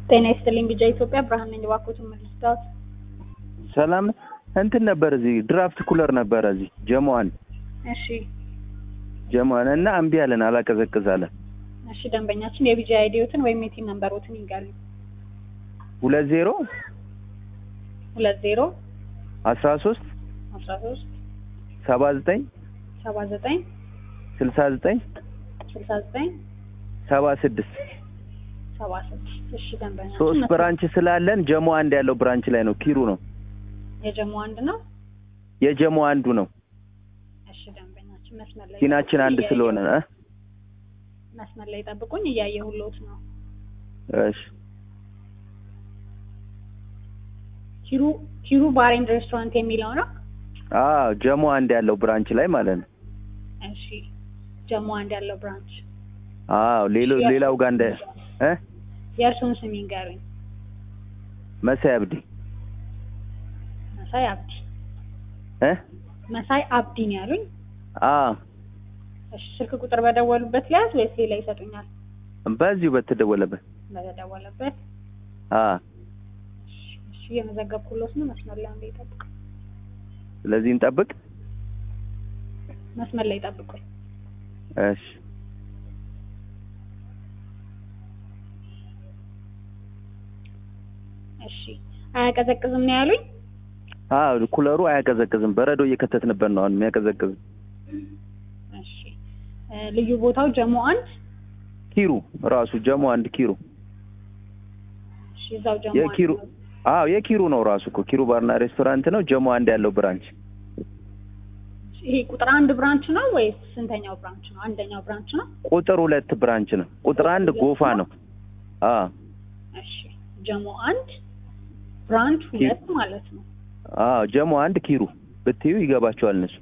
ጤና ይስጥልኝ ቢጃ ኢትዮጵያ ብርሃን ነኝ። እባክዎትን መልስታት። ሰላም እንትን ነበር እዚህ ድራፍት ኩለር ነበረ እዚህ ጀሞዋን እሺ ጀሞዋን እና እምቢ አለን አላቀዘቅዝ አለን። እሺ ደንበኛችን የቢጃ አይዲዮትን ወይም የቲን ነምበሮትን ይንገሩ። ሁለት ዜሮ ሁለት ዜሮ አስራ ሶስት አስራ ሶስት ሰባ ዘጠኝ ሰባ ዘጠኝ ስልሳ ዘጠኝ ስልሳ ዘጠኝ ሰባ ስድስት ሰባ ስድስት እሺ ደንበኛችን ሶስት መስመር- ብራንች ስላለን ጀሞ አንድ ያለው ብራንች ላይ ነው ኪሩ ነው የጀሞ አንድ ነው። የጀሞ አንዱ ነው እሺ ደንበኛችን መስመር ላይ ቲናችን አንድ እያየሁ- ስለሆነ እ? መስመር ላይ ጠብቁኝ፣ እያየሁልዎት ነው። እሺ ኪሩ ኪሩ ባር ኤንድ ሬስቶራንት የሚለው ነው። አዎ ጀሞ አንድ ያለው ብራንች ላይ ማለት ነው እሺ ጀሞ አንድ ያለው ብራንች አዎ ሌሎ ሌላው ጋር እንደ እ የእርስዎን ስም ይንገሩኝ። መሳይ አብዲ መሳይ አብዲ እ መሳይ አብዲ ነው ያሉኝ። አዎ እሺ ስልክ ቁጥር በደወሉበት ሊያዝ ወይስ ሌላ ይሰጡኛል? በዚሁ በተደወለበት በተደወለበት አዎ እሺ እሺ እየመዘገብኩሎት ነው። መስመር ላይ አንዴ ይጠብቁ። ስለዚህ እንጠብቅ መስመር ላይ ጠብቁኝ። እሺ እሺ አያቀዘቅዝም ነው ያሉኝ። አዎ ኩለሩ አያቀዘቅዝም በረዶ እየከተትንበት ነው አሁን የሚያቀዘቅዝ እሺ እ ልዩ ቦታው ጀሞ አንድ ኪሩ ራሱ ጀሞ አንድ ኪሩ እሺ እዛው ጀሞ የኪሩ አንድ ነው። አዎ የኪሩ ነው ራሱ እኮ ኪሩ ባርና ሬስቶራንት ነው ጀሞ አንድ ያለው ብራንች ይሄ ቁጥር አንድ ብራንች ነው ወይስ ስንተኛው ብራንች ነው? አንደኛው ብራንች ነው። ቁጥር ሁለት ብራንች ነው ቁጥር አንድ ጎፋ ነው አዎ እሺ ጀሞ አንድ ብራንች ሁለት ማለት ነው። አዎ ጀሞ አንድ ኪሩ ብትዩ ይገባቸዋል እነሱ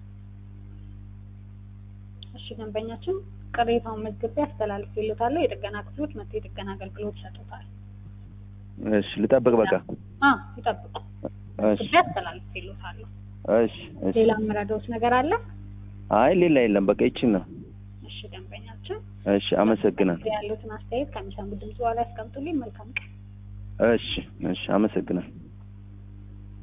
እሺ ደንበኛችን ቅሬታውን መዝግቤ አስተላልፌልዎታለሁ። የጥገና ክፍሎች መጥተው የጥገና አገልግሎት ይሰጡታል። እሺ ልጠብቅ በቃ አ ይጠብቁ። እሺ መዝግቤ አስተላልፌልዎታለሁ። እሺ እሺ ሌላ የምረዳዎት ነገር አለ? አይ ሌላ የለም በቃ ይችን ነው እሺ ደንበኛችን እሺ አመሰግናለሁ ያሉትን አስተያየት ከሚሰሙ ድምጽ በኋላ ያስቀምጡልኝ። መልካም ቀን። እሺ እሺ አመሰግናለሁ